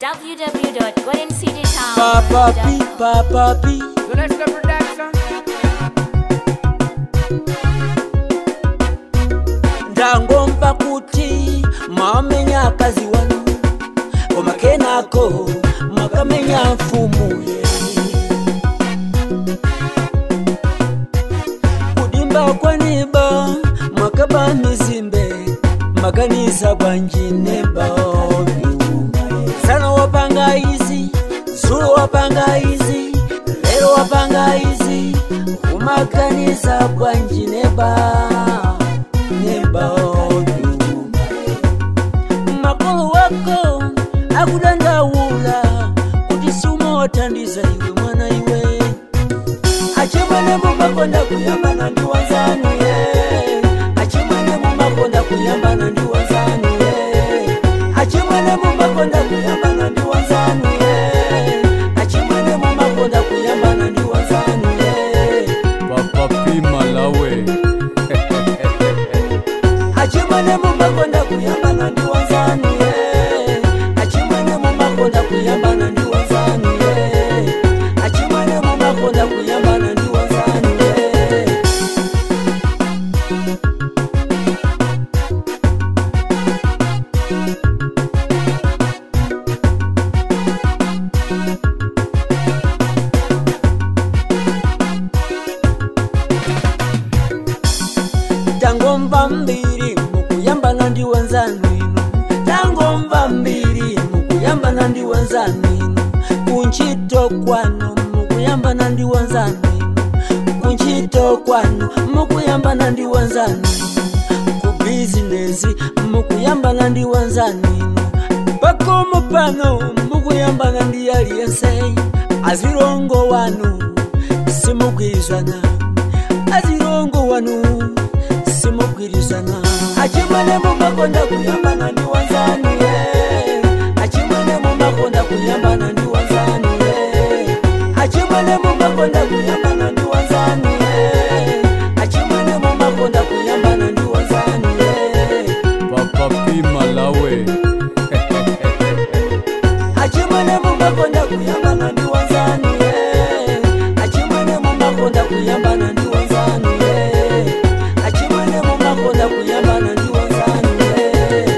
Papa P, www.goldencitytown.com. Papa P. Celeste Production. ndangomva kuti mwamenya akazi wanu koma kenako mwakamenya mfumu kudimba kwaniba mwakaba mizimbe makanisa bwanjineba sana wapanga izi zulo wapanga izi lero wapanga izi umakanisa bwanjineba neba makolo wako akudandaula kuti sumawathandiza iwe mwana iwe achimwene mumakonda kuyambana ndi wanzanu ye achimwene mumakonda kuyambana ndi wanzanu ye achimwene mumakonda kuyambana ndi wanzanu ye achimwene mumakonda kuyambana ndi wanzanu ye Papa P Malawi. achimwene mumakonda kuyambana ndi wanzanu ye achimwene mumakonda kuyambana ndi wanzanu ye achimwene mumakonda kuyambana ndi wanzanu ye tangomva mbiri mukuyambana ndi wanzanu inu tangomva mbiri mukuyambana ndi wanzanu inu kunchito kwanu mukuyambana ndi wanzanu inu kunchito kwanu mukuyambana ndi wanzanu inu ku bizinesi mukuyambana ndi wanzanu inu pakomo pano mukuyambana ndi aliyense azirongo wanu simugwirizana azirongo wanu simugwirizana achimwene mumakonda kuyambana ndi wanzanu ye achimwene mumakonda kuyambana ndi wanzanu ye achimwene mumakonda kuyambana ndi wanzanu ye achimwene mumakonda kuyambana ndi wanzanu ye Papa P Malawi. achimwene mumakonda kuyambana ndi wanzanu ye achimwene mumakonda kuyambana ndi wanzanu ye achimwene mumakonda kuyambana ndi wanzanu ye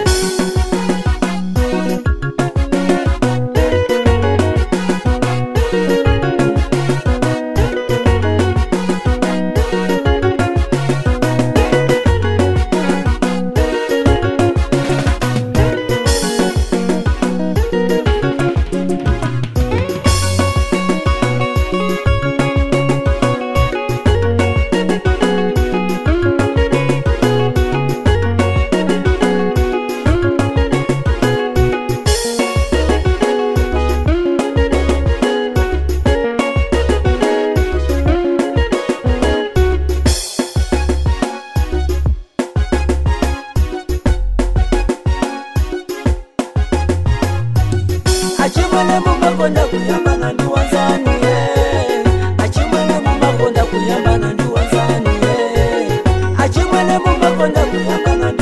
achimwene mumakonda kuyambana ndi wanzanu ye achimwene mumakonda kuyambana ndi wanzanu ye achimwene mumakonda kuyambana ndi